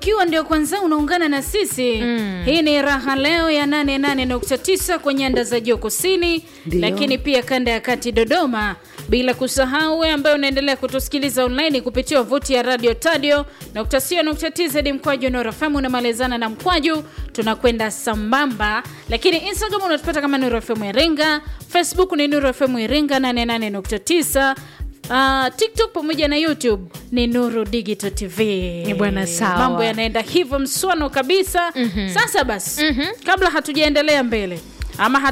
ukiwa ndio kwanza unaungana na sisi Mm. hii ni raha leo ya 88.9 kwa nyanda za juu kusini Ndio. lakini pia kanda ya kati dodoma bila kusahau we ambaye unaendelea kutusikiliza online kupitia wavuti ya radio tadio tz mkwaju norafamu unamalizana na mkwaju tunakwenda sambamba lakini instagram unatupata kama nurofm iringa facebook ni nurofm iringa 88.9 Uh, tiktok pamoja na youtube ni nuru digital tv Ni bwana sawa. mambo yanaenda hivyo mswano kabisa mm-hmm. sasa basi mm-hmm. kabla hatujaendelea mbele ama